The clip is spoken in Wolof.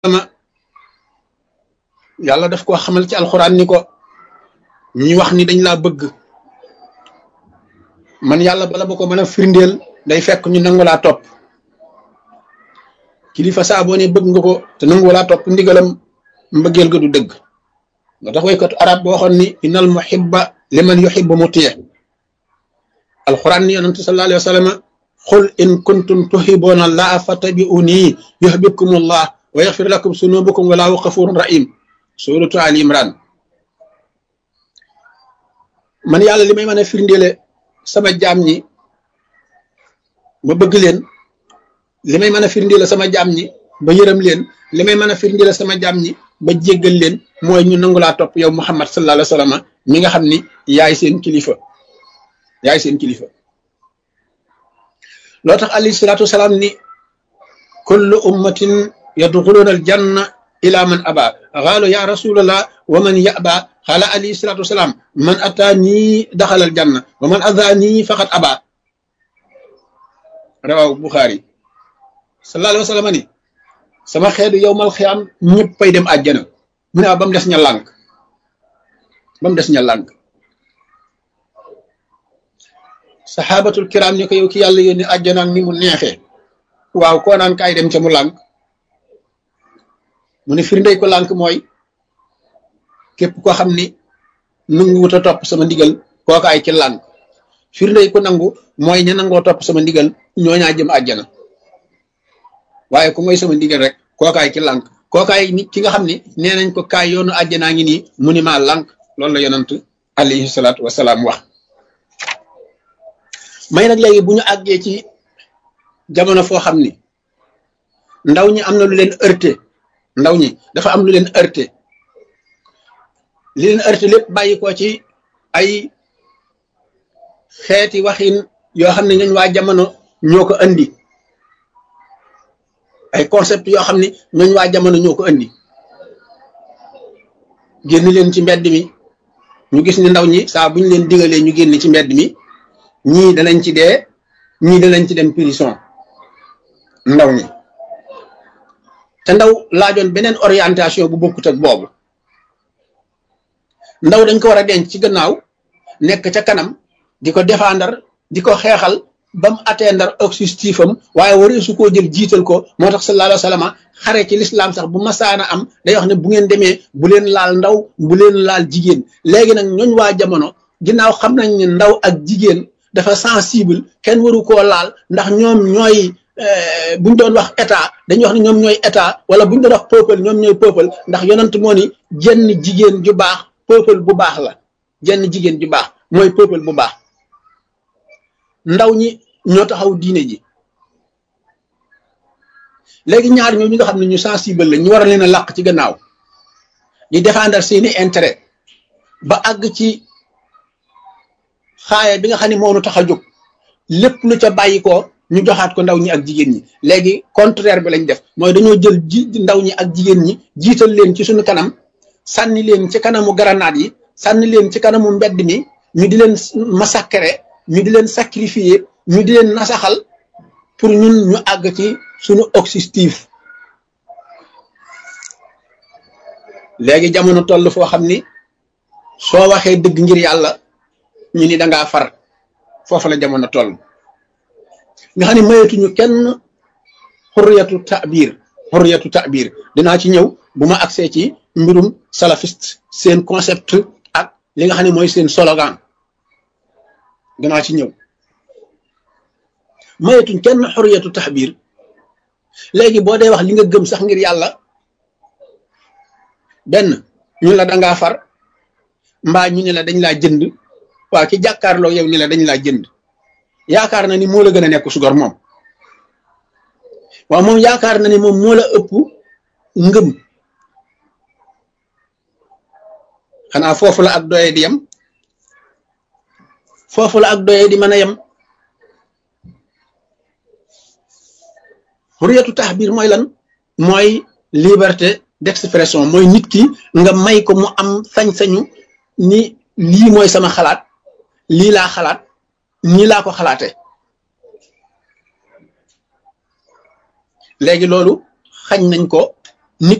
ma yàlla daf koo xamal ci alxuraan ni ko ñi wax ni dañ laa bëgg man yàlla bala ba ko mën a firndeel day fekk ñu nangu laa topp kilifa saa boo ne bëgg nga ko te nangu laa topp ndigalam mbëggeel ga du dëgg nga tax waykatu arab boo waxoon ni innal muhibba liman yuhibbu mutii alxuraan ni yonente sallallahu alayhi wa sallam qul in kuntum tuhibbuuna llaha fattabi'uuni yuhbibkumullah wa yaxfir lakum sunubukum wallahu xafurun rahim suratu ali imran man yàlla li may mën a firndeele sama jaam ñi ba bëgg leen li may mën a firndeele sama jaam ñi ba yërëm leen li may mën a firndeele sama jaam ñi ba jéggal leen mooy ñu nangu laa topp yow muhammad sallallahu alayhi wa sallam mi nga xam ni yaay seen kilifa yaay seen kilifa loo tax alayhi salaatu wasalaam ni kullu ummatin yadxuluuna aljanna ila man aba xaalu ya rasulallah wa man yaba xaala alayhi salaatu wasalaam man ataa nii daxal aljanna wa man adaa nii faqat aba rawaw buxaari sallallahu alayhi wa sallam ni sama xeetu yow mal xiyaam ñëppay dem àjjana mu ne ba mu des ña lànk ba mu des ña lànk saxaabatul kiram ni ko yow ki yàlla yónni àjjana ni mu neexee waaw koo naan kaay dem ca mu lànk mu ne firndey ko lànk mooy képp koo xam ni nangu wut a topp sama ndigal kooka ay ci lànk firndey ko nangu mooy ña nangoo topp sama ndigal ñooñaa jëm àjjana waaye ku mooy sama ndigal rek kooka ay ci lànk kooka ay nit ki nga xam ni nee nañ ko kaay yoonu àjjanaa ngi nii mu ni maa lànk loolu la yonant alayhi salaatu wasalaam wax may nag léegi bu ñu àggee ci jamono foo xam ni ndaw ñi am na lu leen heurté ndaw ñi dafa am lu leen heurté li leen heurté lépp bàyyi ko ci ay xeeti waxin yoo xam ne ñooñ waa jamono ñoo ko andi ay concept yoo xam ne ñooñ waa jamono ñoo ko andi génn leen ci mbedd mi ñu gis ni ndaw ñi saa bu ñu leen digalee ñu génn ci mbedd mi ñii danañ ci dee ñii danañ ci dem prison ndaw ñi te ndaw laajoon beneen orientation bu bokkut ak boobu ndaw dañ ko war a denc ci gannaaw nekk ca kanam di ko défendre di ko xeexal ba mu atteindre objectif am waaye waree su koo jël jiital ko moo tax sallallahu alayhi wa sallam xare ci lislaam sax bu masaana am day wax ne bu ngeen demee bu leen laal ndaw bu leen laal jigéen léegi nag ñooñ waa jamono ginnaaw xam nañ ne ndaw ak jigéen dafa sensible kenn waru koo laal ndax ñoom ñooy buñ doon wax état dañuy wax ne ñoom ñooy état wala buñ doon wax peuple ñoom ñooy peuple ndax yonent moo ni jenn jigéen ju baax peuple bu baax la jenn jigéen ju baax mooy peuple bu baax ndaw ñi ñoo taxaw diine ji léegi ñaar ñoo ñi nga xam ne ñu sensible la ñu war a leen a làq ci gannaaw di défendre seeni intérêt ba àgg ci xaaya bi nga xam ne moo nu tax a jóg lépp lu ca bàyyi ko ñu joxaat ko ndaw ñi ak jigéen ñi léegi contraire bi lañ def mooy dañoo jël ji ndaw ñi ak jigéen ñi jiital leen ci suñu kanam sànni leen ci kanamu garanaat yi sànni leen ci kanamu mbedd mi ñu di leen massacrer ñu di leen sacrifier ñu di leen nasaxal pour ñun ñu àgg ci suñu objectif léegi jamono toll foo xam ni soo waxee dëgg ngir yàlla ñu ni dangaa far foofu la jamono toll nga xam ne mayatuñu kenn xurriyatu ta'bir xurriyatu ta'bir dinaa ci ñëw bu ma agsee ci mbirum salafiste seen concept ak li nga xam ne mooy seen slogan dinaa ci ñëw mayatuñ kenn xurriyatu ta'bir léegi boo dee wax li nga gëm sax ngir yàlla benn ñu la dangaa far mbaa ñu ne la dañ laa jënd waaw ki jàkkaarloo yow ni la dañ laa jënd yaakaar na ni moo la gën a nekk sugor moom waaw moom yaakaar na ni moom moo la ëpp ngëm xanaa foofu la ak doye di yem foofu la ak doye di mën a yem xuriyatu taxbir mooy lan mooy liberté d'expression mooy nit ki nga may ko mu am sañ-sañu ni lii mooy sama xalaat lii laa xalaat nii laa ko xalaate léegi loolu xañ nañ ko